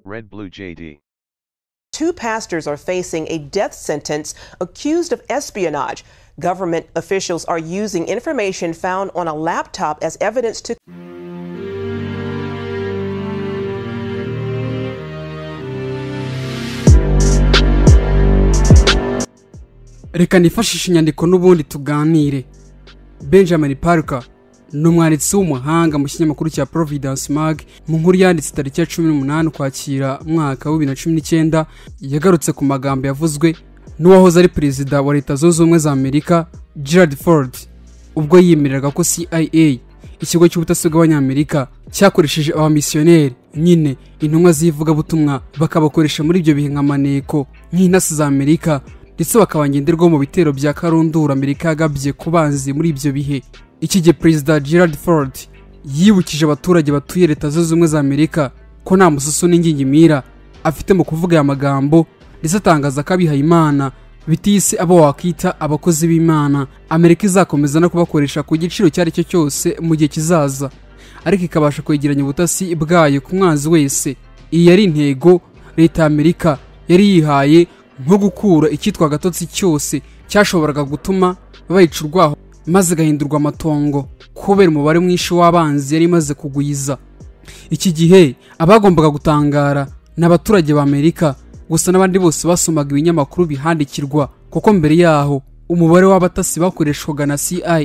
Red Blue JD. Two pastors are facing a death sentence accused of espionage. Government officials are using information found on a laptop as evidence to. reka nifashishe inyandiko n'ubundi tuganire benjamin parker ni umwanditsi w'umuhanga mu kinyamakuru cya providence mag mu nkuru yanditse tariki ya cumi n'umunani ukwakira umwaka wa bibiri na cumi n'icyenda yagarutse ku magambo yavuzwe n'uwahoze ari perezida wa leta zunze ubumwe za amerika gerard ford ubwo yiyemereraga ko cia ikigo cy'ubutasi bw'abanyamerika cyakoresheje abamisiyoneri nyine intumwa z'ivugabutumwa bakabakoresha muri ibyo bihe nka maneko nk'intasi za amerika ndetse bakaba ngenderwaho mu bitero bya karundura amerika yagabye ku banzi muri ibyo bihe iki gihe perezida gerard ford yibukije abaturage batuye leta zunze ubumwe za amerika ko nta mususu n'ingingimira afite mu kuvuga aya magambo ndetse atangaza ko abihaye imana biteye isi abo wakwita abakozi b'imana amerika izakomeza no kubakoresha ku giciro icyo ari cyo cyose mu gihe kizaza ariko ikabasha kwegeranya ubutasi bwayo ku mwanzi wese iyi yari intego leta ya amerika yari yihaye nko gukura icyitwa agatotsi cyose cyashoboraga gutuma bayica urwaho maze igahindurwa amatongo kubera umubare mwinshi w'abanzi yari imaze kugwiza iki gihe abagombaga gutangara ni abaturage b'amerika gusa n'abandi bose basomaga ibinyamakuru bihandikirwa kuko mbere yaho umubare w'abatasi bakoreshwaga na cia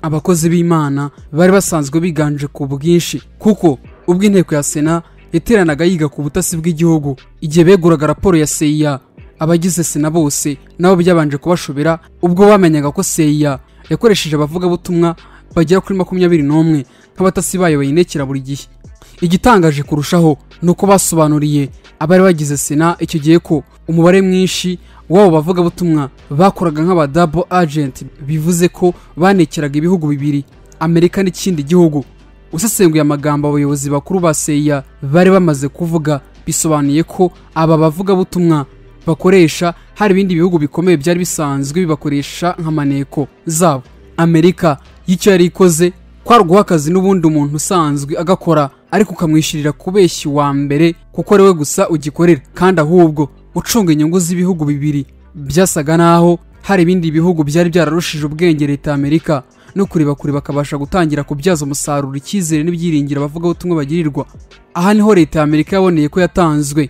abakozi b'imana bari basanzwe biganje ku bwinshi kuko ubwo inteko ya sena yateranaga yiga ku butasi bw'igihugu igihe beguraga raporo ya cia abagize sena bose nabo byabanje kubashobera ubwo bamenyaga ko seya yakoresheje abavugabutumwa bagera kuri makumyabiri n'umwe nk'abatasi bayo bayinekera buri gihe igitangaje kurushaho ni uko basobanuriye abari bagize sena icyo gihe ko umubare mwinshi w'abo bavugabutumwa bakoraga nk'abadabo agenti bivuze ko banekeraga ibihugu bibiri amerika n'ikindi gihugu usesenguye amagambo abayobozi bakuru ba seya bari bamaze kuvuga bisobanuye ko aba bavugabutumwa bakoresha hari ibindi bihugu bikomeye byari bisanzwe bibakoresha nka maneko zabo amerika y'icyo yari ikoze kwari uguha akazi n'ubundi umuntu usanzwe agakora ariko ukamwishyurira kubeshya uwa mbere kuko ari we gusa ugikorera kandi ahubwo ucunga inyungu z'ibihugu bibiri byasaga n'aho hari ibindi bihugu byari byararushije ubwenge leta amerika no kureba kure bakabasha gutangira kubyaza umusaruro icyizere n'ibyiringiro abavugabutumwa bagirirwa aha niho leta ya amerika yaboneye ko yatanzwe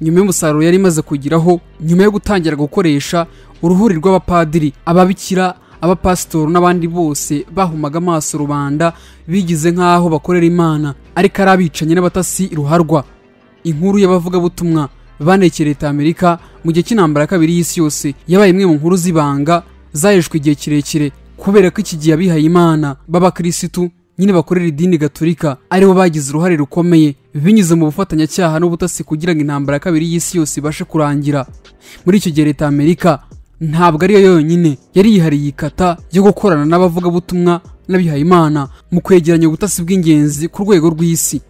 nyuma y'umusaruro yari imaze kugiraho nyuma yo gutangira gukoresha uruhuri rw'abapadiri ababikira abapasitori n'abandi bose bahumaga amaso rubanda bigize nk'aho bakorera imana ariko ari abicanye n'abatasi ruharwa inkuru y'abavugabutumwa banekeye leta amerika mu gihe cy'intambara ya kabiri y'isi yose yabaye imwe mu nkuru z'ibanga zahejwe igihe kirekire kubera ko iki gihe abihaye imana b'abakirisitu nyine bakorera idini gaturika aribo bagize uruhare rukomeye binyuze mu bufatanyacyaha n'ubutasi kugira ngo intambara ya kabiri y'isi yose ibashe kurangira muri icyo gihe leta amerika ntabwo ariyo yonyine yari yihariye ikata yo gukorana n'abavugabutumwa n'abihayimana mu kwegeranya ubutasi bw'ingenzi ku rwego rw'isi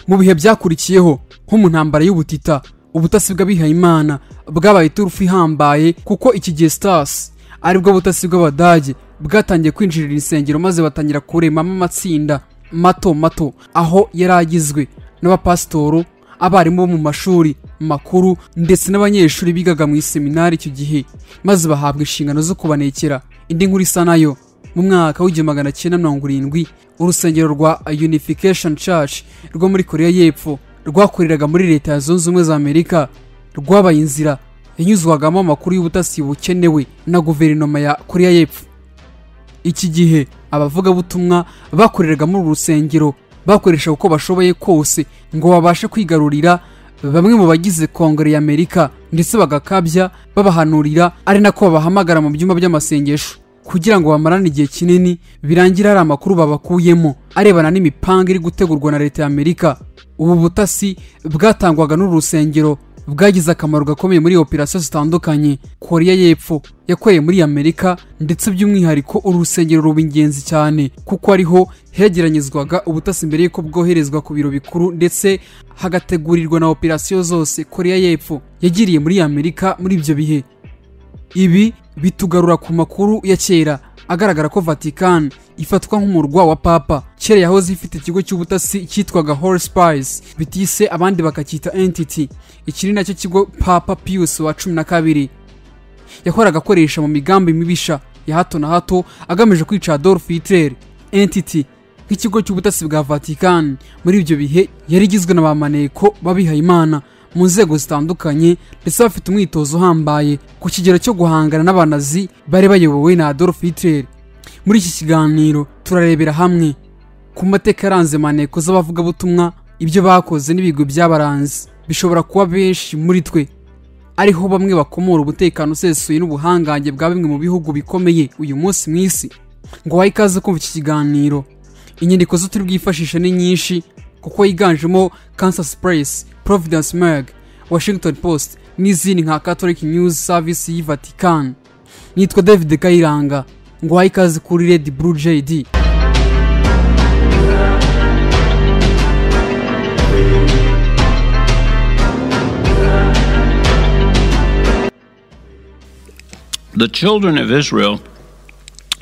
mu bihe byakurikiyeho nko mu ntambara y'ubutita ubutasi bw'abihayimana bwabaye iturufu ihambaye kuko iki gihe sitasi aribwo butasi bw'abadage bwatangiye kwinjirira insengero maze batangira kuremamo amatsinda mato mato aho yari agizwe n'abapasitoro abarimu bo mu mashuri makuru ndetse n'abanyeshuri bigaga mu iseminari icyo gihe maze bahabwa inshingano zo kubanekera indi nkuru isa nayo mu mwaka w'igihumbi magana cyenda mirongo irindwi urusengero rwa unification church rwo muri korea y'epfo rwakoreraga muri leta ya zunze ubumwe za amerika rwabaye inzira yanyuzwagamo amakuru y'ubutasi bukenewe na guverinoma ya korea y'epfo iki gihe abavugabutumwa bakoreraga muri uru rusengero bakoresha uko bashoboye kose ngo babashe kwigarurira bamwe mu bagize kongere ya amerika ndetse bagakabya babahanurira ari nako babahamagara mu byumba by'amasengesho kugira ngo bamarane igihe kinini birangira hari amakuru babakuyemo arebana n'imipanga iri gutegurwa na leta ya amerika ubu butasi bwatangwaga n'uru rusengero bwagize akamaro gakomeye muri operasiyo zitandukanye korea y'epfo yakoreye muri amerika ndetse by'umwihariko uru rusengero ruba ingenzi cyane kuko ariho hegeranyizwaga ubutasi mbere y'uko bwoherezwa ku biro bikuru ndetse hagategurirwa na operasiyo zose korea y'epfo yagiriye muri amerika muri ibyo bihe ibi bitugarura ku makuru ya kera agaragara ko vatican ifatwa nk'umurwa wa papa kera yahoze ifite ikigo cy'ubutasi cyitwaga horse pies bitise abandi bakacyita entity iki ni nacyo kigo papa pius wa cumi na kabiri yahoraga akoresha mu migambi mibisha ya hato na hato agamije kwica adolf hitler entity nk'ikigo cy'ubutasi bwa vatican muri ibyo bihe yari igizwe na ba maneko b'abihayimana mu nzego zitandukanye ndetse bafite umwitozo uhambaye ku kigero cyo guhangana n'abanazi bari bayobowe na adolf hitler muri iki kiganiro turarebera hamwe ku mateka yaranze maneko z'abavugabutumwa ibyo bakoze n'ibigwi by'abaranzi bishobora kuba benshi muri twe ariho bamwe bakomora umutekano usesuye n'ubuhangange bwa bimwe mu bihugu bikomeye uyu munsi mu isi ngo wahe ikaze kumva iki kiganiro inyandiko zo turi bwifashishe ni nyinshi kuko yiganjemo kansas press providence mag washington post n'izindi nka catholic news service y'i vatican nitwa david kayiranga ngo wahe ikaze kuri red blue jd The children of Israel,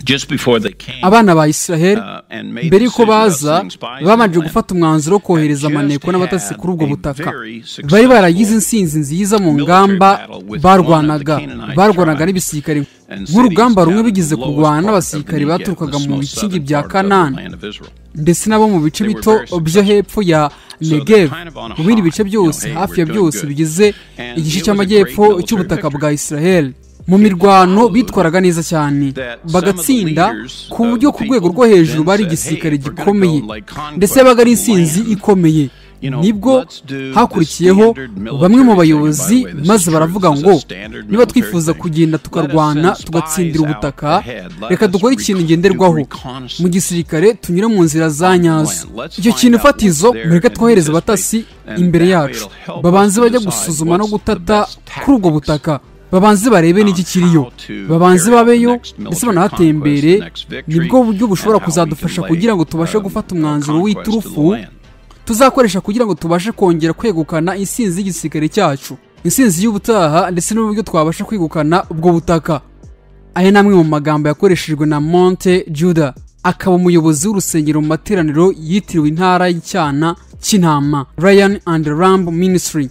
just before they came, abana ba israheli uh, and made mbere y'uko decision about baza selling spies in babanje the land. gufata umwanzuro wo kohereza And just amaneko n'abatasi had kuri ubwo a butaka very successful bari baragize intsinzi nziza mu military ngamba battle with barwanaga one of the Canaanite barwanaga tribes n'ibisirikare and nk'urugamba cities rumwe down in bigeze the lowest kurwana part of n'abasirikare the Negev, baturukaga the mu most bikingi southern bya part of the kanani land of Israel. ndetse n'abo mu bice They were bito very successful. byo hepfo ya So they're negev kind of on a mu bindi high. bice You know, byose hey, hafi we're ya doing byose good. bigize And igice it was a great cy'amajyepfo military cy'ubutaka bwa victory. israheli mu mirwano bitwaraga neza cyane that some of the bagatsinda leaders ku of buryo the ku rwego people rwo hejuru then bari said, igisirikare "Hey, we're gonna go gikomeye and, like, conquer ndetse yabaga ari the insinzi land." ikomeye You know, nibwo let's do the hakurikiyeho standard military bamwe mu thing. bayobozi By the way, this maze is true. baravuga This is a ngo standard niba military twifuza thing. kugenda tukarwana Let us send tugatsindira spies out ubutaka ahead. Let reka us dukore ikintu recon- ngenderwaho do reconnaissance. mu gisirikare tunyure mu nzira za nyazo Let's icyo find kintu out fatizo what's there mureke and twohereze who's abatasi this way. imbere And that yacu way it'll help babanze us bajya decide gusuzuma no what's the gutata best kuri ubwo tactics. butaka babanze barebe n'iki kiriyo on how to babanze carry out the babeyo next ndetse military banahatembere conquest, the next victory, nibwo buryo bushobora and how we kuzadufasha delay, kugira ngo tubashe um, gufata our umwanzuro conquest of the w'iturufu land. tuzakoresha kugira ngo tubashe kongera kwegukana insinzi y'igisirikare cyacu insinzi y'ubutaha ndetse n'uburyo twabasha kwegukana ubwo butaka aya ni amwe mu magambo yakoreshejwe na monte juda akaba umuyobozi w'urusengero mu materaniro yitiriwe intara y'icyana cy'intama ryan and ramb ministry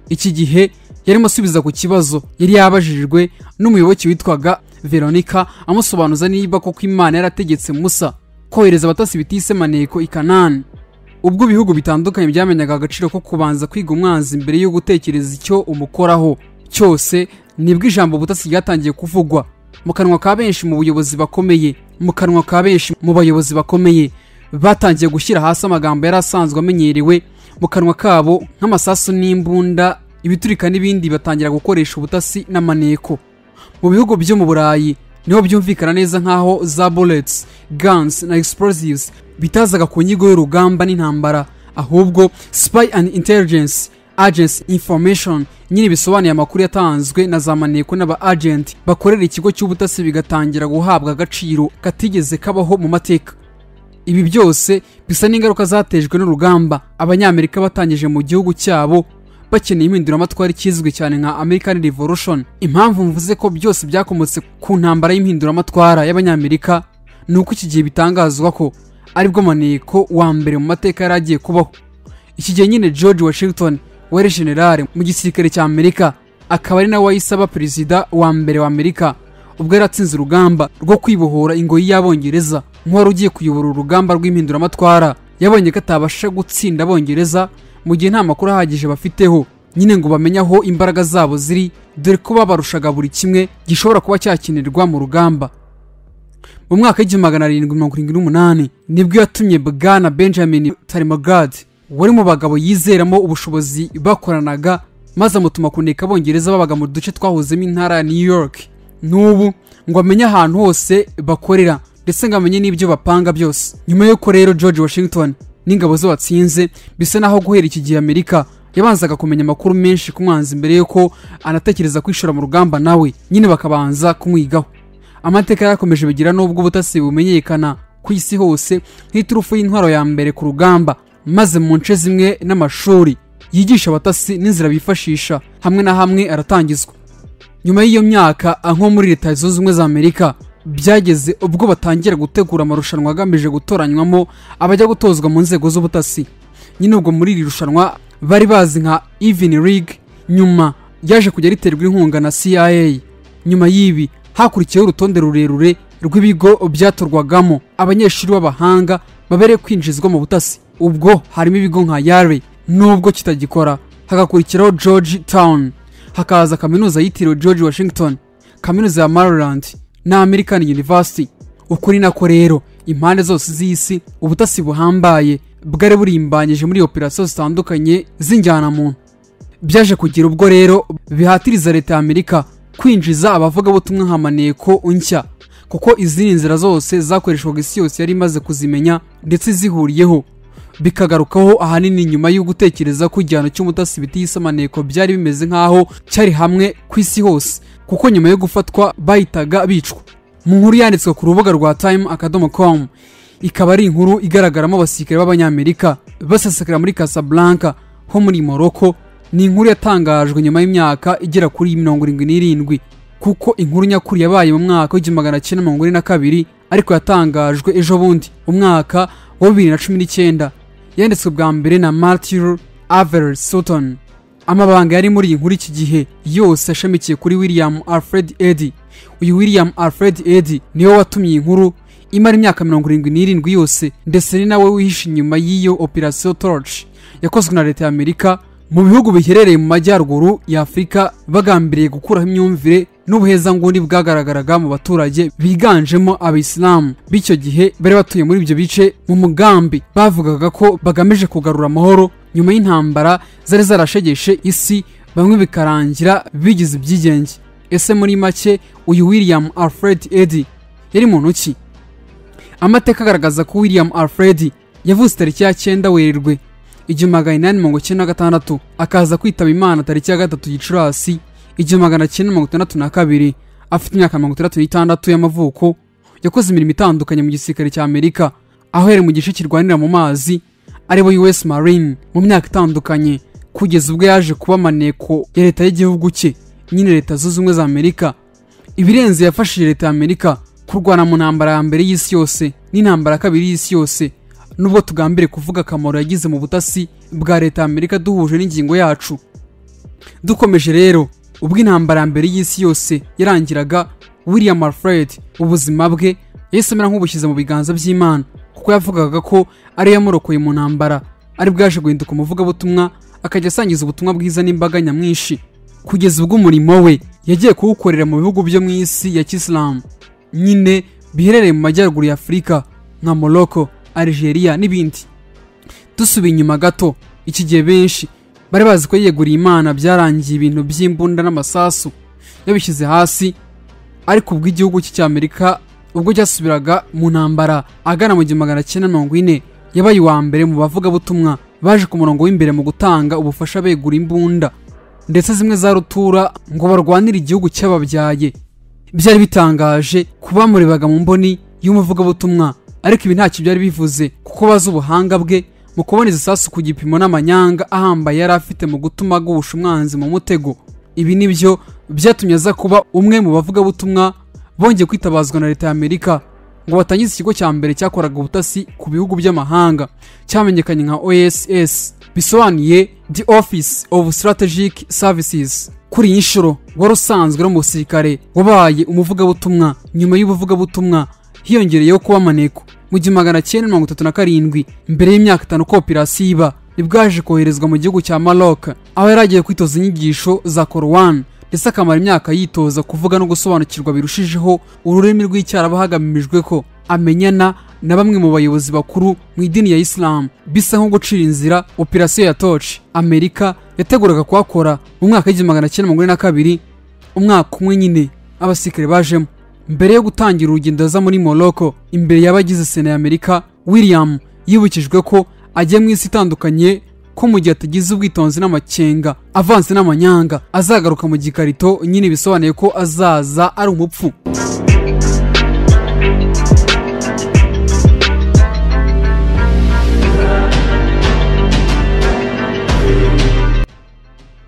iki gihe yarimo asubiza ku kibazo yari yabajijwe n'umuyoboke witwaga veronica amusobanuza niba koko imana yarategetse musa kohereza abatasi bitise maneko i kanani ubwo ibihugu bitandukanye byamenyaga agaciro ko kubanza kwiga umwanzi mbere yo gutekereza icyo umukoraho cyose nibwo ijambo ubutasi ryatangiye kuvugwa mu kanwa ka benshi mu buyobozi bakomeye mu kanwa ka benshi mu bayobozi bakomeye batangiye gushyira hasi amagambo yari asanzwe amenyerewe mu kanwa kabo nk'amasasu n'imbunda ibiturika n'ibindi batangira gukoresha ubutasi n'amaneko mu bihugu byo mu burayi niho byumvikana neza nk'aho za bullets guns na explosives bitazaga ku nyigo y'urugamba n'intambara ahubwo spy and intelligence agency information nyine bisobanuye amakuru yatanzwe na za maneko n'aba agent bakorera ikigo cy'ubutasi bigatangira guhabwa agaciro katigeze kabaho mu mateka ibi byose bisa n'ingaruka zatejwe n'urugamba abanyamerika batangije mu gihugu cyabo bakeneye impinduramatwara ikizwi cyane nka american revolution impamvu mvuze ko byose byakomotse ku ntambara y'impinduramatwara y'abanyamerika ni uko iki gihe bitangazwa ko aribwo maneko wa mbere mu mateka yari agiye kubaho iki gihe nyine george washington wari generale mu gisirikare cya amerika akaba ari nawe wayisaba perezida wa mbere wa amerika ubwo yari atsinze urugamba rwo kwibohora ingoyi y'abongereza nk'uwari ugiye kuyobora urugamba rw'impinduramatwara yabonye ko atabasha gutsinda abongereza mu gihe nta makuru ahagije bafiteho nyine ngo bamenye aho imbaraga zabo ziri dore ko babarushaga buri kimwe gishobora kuba cyakenerwa mu rugamba mu mwaka w'igihumbi magana arindwi mirongo irindwi n'umunani nibwo yatumye bwana benjamin tarimagad wari mu bagabo yizeramo ubushobozi bakoranaga maze amutuma kuneka abongereza babaga mu duce twahozemo intara ya new york n'ubu ngo amenye ahantu hose bakorera ndetse ngo amenye n'ibyo bapanga byose nyuma y'uko rero george washington n'ingabo ze batsinze bisa naho guhera iki gihe amerika yabanzaga kumenya amakuru menshi ku mwanzi mbere y'uko anatekereza kwishora mu rugamba nawe nyine bakabanza kumwigaho amateka yakomeje bigira n'ubwo ubutasi bumenyekana ku isi hose nk'iturufu y'intwaro ya mbere ku rugamba maze mu nce zimwe n'amashuri yigisha abatasi n'inzira bifashisha hamwe na hamwe aratangizwa nyuma y'iyo myaka aho muri leta zunze ubumwe za amerika byageze ubwo batangira gutegura amarushanwa agamije gutoranywamo abajya gutozwa mu nzego z'ubutasi nyine ubwo muri iri rushanwa bari bazi nka Even League nyuma ryaje kujya riterwa inkunga na CIA nyuma y'ibi hakurikiyeho urutonde rurerure rw'ibigo byatorwagamo abanyeshuri b'abahanga babereye kwinjizwa mu butasi ubwo harimo ibigo nka Yale nubwo kitagikora hagakurikiraho George Town hakaza kaminuza yitiriwe George Washington kaminuza ya Maryland na American University ukuri nako rero impande zose z'isi ubutasi buhambaye bwari burimbanyije muri operasiyo zitandukanye z'injyanamuntu byaje kugira ubwo rero bihatiriza leta ya amerika kwinjiza abavugabutumwa nka maneko nshya kuko izindi nzira zose zakoreshwaga isi yose yari imaze kuzimenya ndetse zihuriyeho bikagarukaho ahanini nyuma yo gutekereza ko igihano cy'umutasi bitiyise amaneko byari bimeze nk'aho cyari hamwe ku isi hose kuko nyuma yo gufatwa bahitaga bicwa mu nkuru yanditswe ku rubuga rwa time akadomo com ikaba ari inkuru igaragaramo abasirikare b'abanyamerika basesekara muri casablanca ho muri morocco ni inkuru yatangajwe nyuma y'imyaka igera kuri mirongo irindwi n'irindwi kuko inkuru nyakuri yabaye mu mwaka w'igihumbi magana cyenda mirongo ine na kabiri ariko yatangajwe ejo bundi umwaka wa bibiri na cumi n'icyenda yanditswe bwa mbere na martyr aver sutton amabanga yari muri iyi nkuru iki gihe yose ashamikiye kuri william alfred eddy uyu william alfred eddy niwe watumye iyi nkuru imara imyaka mirongo irindwi n'irindwi yose ndetse ni nawe wihishe inyuma y'iyo operasiyo torch yakozwe na leta ya amerika mu bihugu biherereye mu majyaruguru ya afurika bagambiriye gukuraho imyumvire n'ubuhezanguni bwagaragaraga mu baturage biganjemo abayisilamu b'icyo gihe bari batuye muri ibyo bice mu mugambi bavugaga ko bagamije kugarura amahoro nyuma y'intambara zari zarashegeshe isi bamwe bikarangira bigize ibyigenge ese muri make uyu william alfred eddy yari muntu ki amateka agaragaza ko william alfred yavutse tariki ya cyenda werurwe igihumbi magana inani mirongo icyenda na gatandatu akaza kwitaba imana tariki ya gatatu gicurasi igihumbi magana cyenda mirongo itandatu na kabiri afite imyaka mirongo itandatu n'itandatu y'amavuko yakoze imirimo itandukanye mu gisirikare cya amerika aho yari mu gice kirwanira mu mazi aribo us marine mu myaka itandukanye kugeza ubwo yaje kuba amaneko ya leta y'igihugu cye nyine leta zunze ubumwe za amerika ibirenze yafashije leta ya amerika kurwana mu ntambara ya mbere y'isi yose n'intambara ya kabiri y'isi yose nubwo tugambire kuvuga akamaro yagize mu butasi bwa leta ya amerika duhuje n'ingingo yacu dukomeje rero ubwo intambara ya mbere y'isi yose yarangiraga william alfred ubuzima bwe yahise amera nk'ubushyize mu biganza by'imana kuko yavugaga ko ariyo yamurokoye mu ntambara ari bwaje guhinduka umuvugabutumwa akajya asangiza ubutumwa bwiza n'imbaga nyamwinshi kugeza ubwo umurimo we yagiye kuwukorera mu bihugu byo mu isi ya kisilamu nyine biherereye mu majyaruguru ya afurika nka morocco Algeria n'ibindi dusubiye inyuma gato iki gihe benshi bari bazi ko yiyeguriye imana byarangiye ibintu by'imbunda n'amasasu yabishyize hasi ariko ubwo igihugu cye cya amerika ubwo cyasubiraga mu ntambara agana mu gihumbi magana cyenda mirongo ine yabaye uwa mbere mu bavugabutumwa baje ku murongo w'imbere mu gutanga ubufasha begura imbunda ndetse zimwe za rutura ngo barwanire igihugu cy'ababyaye byari bitangaje kuba murebaga mu mboni y'umuvugabutumwa ariko ibi ntacyo byari bivuze kuko bazi ubuhanga bwe mu kubona isasu ku gipimo n'amanyanga ahambaye yari afite mu gutuma agusha umwanzi mu mutego ibi nibyo byatumye aza kuba umwe mu bavugabutumwa bongeye kwitabazwa na leta ya amerika ngo batangize ikigo cya mbere cyakoraga ubutasi ku bihugu by'amahanga cyamenyekanye nka oss bisobanuye the office of strategic services kuri iyi nshuro wari usanzwe ari umusirikare wabaye umuvugabutumwa nyuma y'ubuvugabutumwa hiyongereyeho kuba maneko mu gihumbi magana cyenda mirongo itatu na karindwi mbere y'imyaka itanu ko operasiyo iba nibwo yaje koherezwa mu gihugu cya maroc aho yari agiye kwitoza inyigisho za korowani ndetse akamara imyaka yitoza kuvuga no gusobanukirwa birushijeho ururimi rw'icyarabu hagamijwe ko amenyana na bamwe mu bayobozi bakuru mu idini ya isilamu bisa nko gucira inzira operasiyo ya toci amerika yateguraga kuhakora mu mwaka w'igihumbi magana cyenda mirongo ine na kabiri umwaka umwe nyine abasirikare bajemo mbere yo gutangira urugendo aza muri morocco imbere y'abagize sena ya amerika william yibukijwe ko ajya mu isi itandukanye ko mu gihe atagize ubwitonzi n'amakenga avanze n'amanyanga azagaruka mu gikarito nyine bisobanuye ko azaza ari umupfu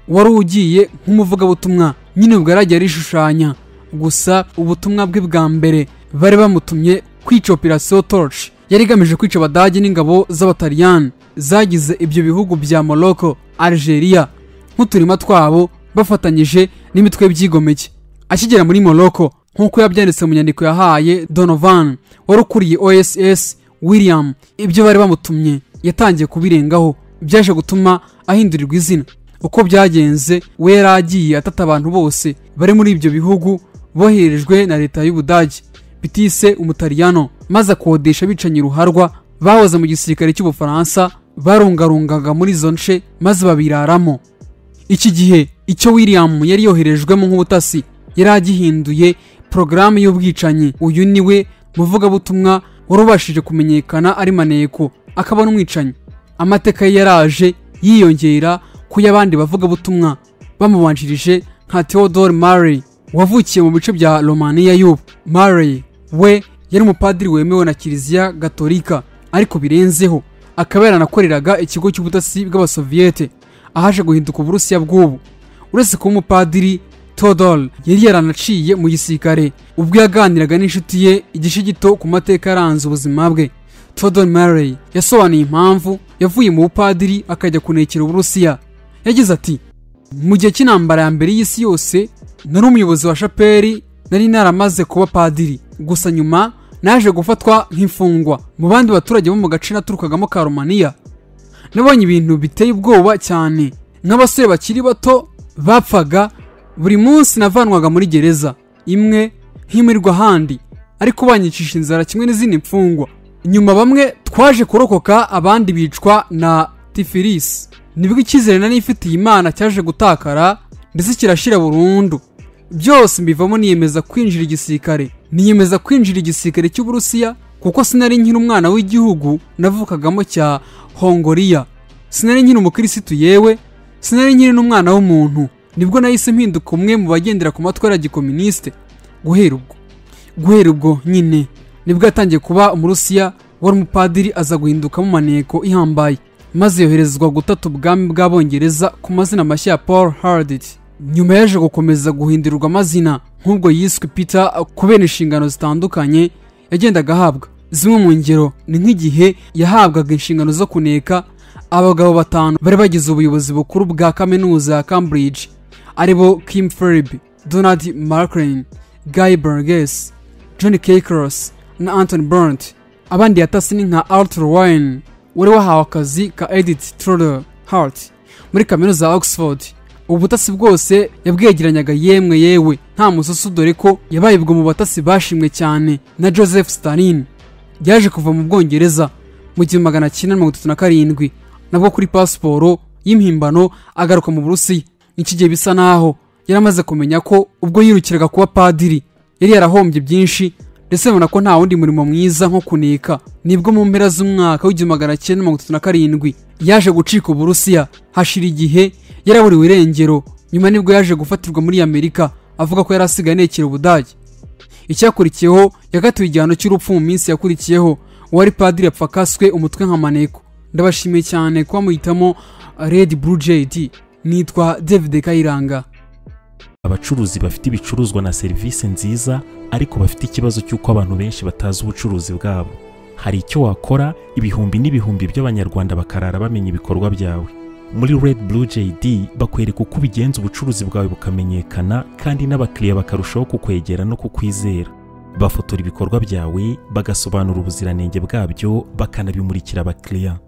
wari ugiye nk'umuvugabutumwa nyine bwaragiye arishushanya gusa ubutumwa bwe bwa mbere bari bamutumye kwica operasiyo torch yari igamije kwica abadage n'ingabo z'abataliyani zagize ibyo bihugu bya morocco algeria nk'uturima twabo bafatanyije n'imitwe byigomeke akigera muri morocco nk'uko yabyanditse mu nyandiko yahaye donovan wari ukuriye oss william ibyo bari bamutumye yatangiye kubirengaho byaje gutuma ahindurirwa izina uko byagenze we yari agiye atata abantu bose bari muri ibyo bihugu boherejwe na leta y'ubudage bitise umutaliyano maze akodesha bicanye uruharwa bahoze mu gisirikare cy'ubufaransa barungarungaga muri izo nce maze babiraramo iki gihe icyo william yari yoherejwemo nk'ubutasi yari agihinduye porogaramu y'ubwicanyi uyu ni we muvugabutumwa wari ubashije kumenyekana ari maneko akaba n'umwicanyi amateka ye yaraje yiyongera ku y'abandi bavugabutumwa bamubanjirije nka theodore murray wavukiye mu bice bya romania y'ubu murray we yari umupadiri wemewe na kiliziya gatolika ariko birenzeho akaba yaranakoreraga ikigo cy'ubudasi bw'abasoviyete ahaje guhinduka uburusiya bw'ubu uretse kuba umupadiri theodore yari yaranaciye mu gisirikare ubwo yaganiraga n'inshuti ye igice gito ku mateka yaranze ubuzima bwe theodore murray yasobanuye impamvu yavuye mu bupadiri akajya kunekera uburusiya yagize ati mu gihe cy'intambara ya mbere y'isi yose nari umuyobozi wa shaperi nari naramaze kuba padiri gusa nyuma naje gufatwa nk'imfungwa mu bandi baturage bo mu gace naturukagamo ka romaniya nabonye ibintu biteye ubwoba cyane nk'abasore bakiri bato bapfaga buri munsi navanwaga muri gereza imwe nkimurirwa ahandi ariko banyicisha inzara kimwe n'izindi mfungwa nyuma bamwe twaje kurokoka abandi bicwa na tifirisi nibwo icyizere nari ifitiye imana cyaje gutakara ndetse kirashira burundu byose mbivamo niyemeza kwinjira igisirikare niyemeza kwinjira igisirikare cy'uburusiya kuko sinari nkiri umwana w'igihugu navukagamo cya hongoriya sinari nkiri umukirisitu yewe sinari nkiri n'umwana w'umuntu nibwo nahise mpinduka umwe mu bagendera ku matwara ya gikominisite guhera ubwo guhera ubwo nyine nibwo yatangiye kuba umurusiya wari umupadiri aza guhindukamo maneko ihambaye maze yoherezwa gutata ubwami bw'abongereza ku mazina mashya ya paul hardit nyuma yaje gukomeza guhindurwa amazina nk'ubwo yiswe peter kubera inshingano zitandukanye yagendaga ahabwa zimwe mu ngero ni nk'igihe yahabwaga inshingano zo kuneka abagabo batanu bari bagize ubuyobozi bukuru bwa kaminuza ya cambridge aribo kim ferriby donald marklin guy burgess john Cakeros na Anthony Burnt abandi yatasi ni nka Arthur Wine wari wahawe akazi ka Edith Trudeau Hart muri kaminuza ya Oxford ubu butasi bwose yabwegeranyaga yemwe yewe nta musoso dore ko yabaye ubwo mu batasi bashimwe cyane na Joseph Stalin yaje kuva mu Bwongereza mu gihumbi magana cyenda mirongo itatu na karindwi nabwo kuri pasiporo y'impimbano agaruka mu Burusiya iki gihe bisa naho yari amaze kumenya ko ubwo yirukiraga kuba padiri yari yarahombye byinshi ndetse babona ko nta wundi murimo mwiza nko kuneka nibwo mu mpera z'umwaka w'igihumbi magana cyenda mirongo itatu na karindwi yaje gucika uburusiya hashira igihe yaraburiwe irengero nyuma nibwo yaje gufatirwa muri amerika avuga ko yari asigaye anekera ubudage icyakurikiyeho yakatiwe igihano cy'urupfu mu minsi yakurikiyeho uwari padiri yapfa kaswe umutwe nka maneko ndabashimiye cyane kuba muhitamo red blue jd nitwa david kayiranga abacuruzi bafite ibicuruzwa na serivisi nziza ariko bafite ikibazo cy'uko abantu benshi batazi ubucuruzi bwabo hari icyo wakora ibihumbi n'ibihumbi by'abanyarwanda bakarara bamenya ibikorwa byawe muri red blue jd bakwereka uko ubigenza ubucuruzi bwawe bukamenyekana kandi n'abakiriya bakarushaho kukwegera no kukwizera bafotora ibikorwa byawe bagasobanura ubuziranenge bwabyo bakanabimurikira abakiriya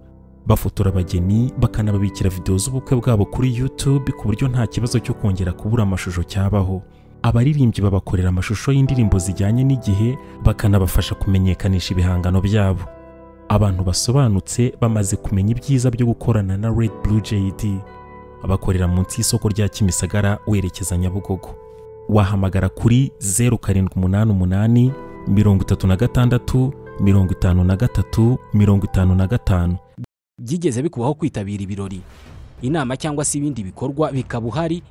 bafotora abageni bakanababikira videwo z'ubukwe bwabo kuri YouTube ku buryo nta kibazo cyo kongera kubura amashusho cyabaho abaririmbyi babakorera amashusho y'indirimbo zijyanye n'igihe bakanabafasha kumenyekanisha ibihangano byabo abantu basobanutse bamaze kumenya ibyiza byo gukorana na Red Blue JD bakorera munsi y'isoko rya Kimisagara werekeza Nyabugogo wahamagara kuri 0788 36 53 55 byigeze bikubaho kwitabira ibirori inama cyangwa se ibindi bikorwa bikaba uhari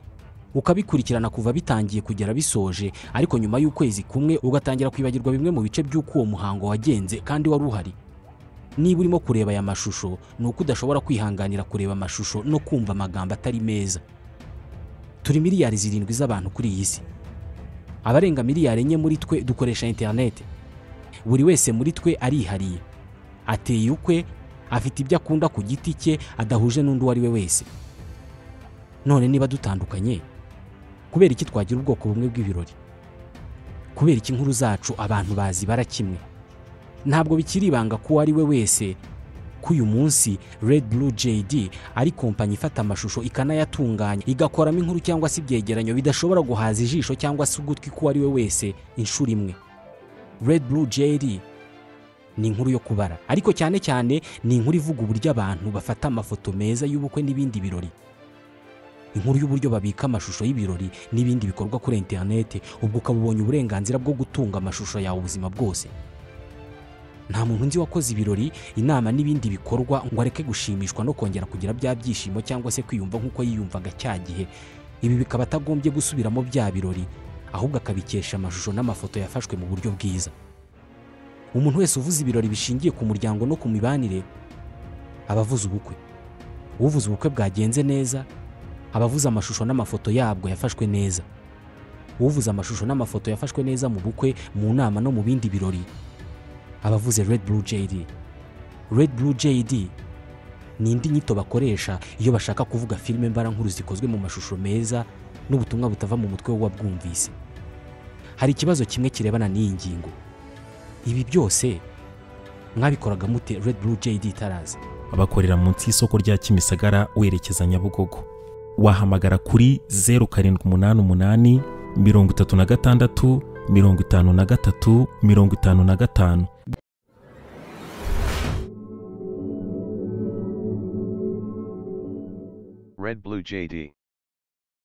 ukabikurikirana kuva bitangiye kugera bisoje ariko nyuma y'ukwezi kumwe ugatangira kwibagirwa bimwe mu bice by'uko uwo muhango wagenze kandi wari uhari niba urimo kureba aya mashusho ni uko udashobora kwihanganira kureba amashusho no kumva amagambo atari meza turi miliyari zirindwi z'abantu kuri iyi si abarenga miliyari enye muri twe dukoresha interineti buri wese muri twe arihariye ateye ukwe afite ibyo akunda ku giti cye adahuje n'undi uwo ari we wese none niba dutandukanye kubera iki twagira ubwoko bumwe bw'ibirori kubera iki inkuru zacu abantu bazibara kimwe ntabwo bikiri ibanga ko uwo ari we wese ko uyu munsi Red Blue JD ari kompanyi ifata amashusho ikanayatunganya igakoramo inkuru cyangwa se ibyegeranyo bidashobora guhaza ijisho cyangwa se ugutwi k'uwo ari we wese inshuro imwe Red Blue JD ni inkuru yo kubara ariko cyane cyane ni inkuru ivuga uburyo abantu bafata amafoto meza y'ubukwe n'ibindi birori inkuru y'uburyo babika amashusho y'ibirori n'ibindi bikorwa kuri interineti ubwo ukaba ubonye uburenganzira bwo gutunga amashusho yawe ubuzima bwose nta muntu nzi wakoze ibirori inama n'ibindi bikorwa ngo areke gushimishwa no kongera kugira bya byishimo cyangwa se kwiyumva nk'uko yiyumvaga cya gihe ibi bikaba atagombye gusubiramo bya birori ahubwo akabikesha amashusho n'amafoto yafashwe mu buryo bwiza umuntu wese uvuze ibirori bishingiye ku muryango no ku mibanire aba avuze ubukwe uvuze ubukwe bwagenze neza aba avuze amashusho n'amafoto yabwo yafashwe neza uvuze amashusho n'amafoto yafashwe neza mu bukwe mu nama no mu bindi birori aba avuze Red Blue JD Red Blue JD ni indi nyito bakoresha iyo bashaka kuvuga filime mbarankuru zikozwe mu mashusho meza n'ubutumwa butava mu mutwe w'uwabwumvise hari ikibazo kimwe kirebana n'iyi ngingo ibi byose mwabikoraga mute Red Blue JD itaraza abakorera munsi y'isoko rya kimisagara werekeza nyabugogo wahamagara kuri zeru karindwi umunani umunani mirongo itatu na gatandatu mirongo itanu na gatatu mirongo itanu na gatanu Red Blue JD.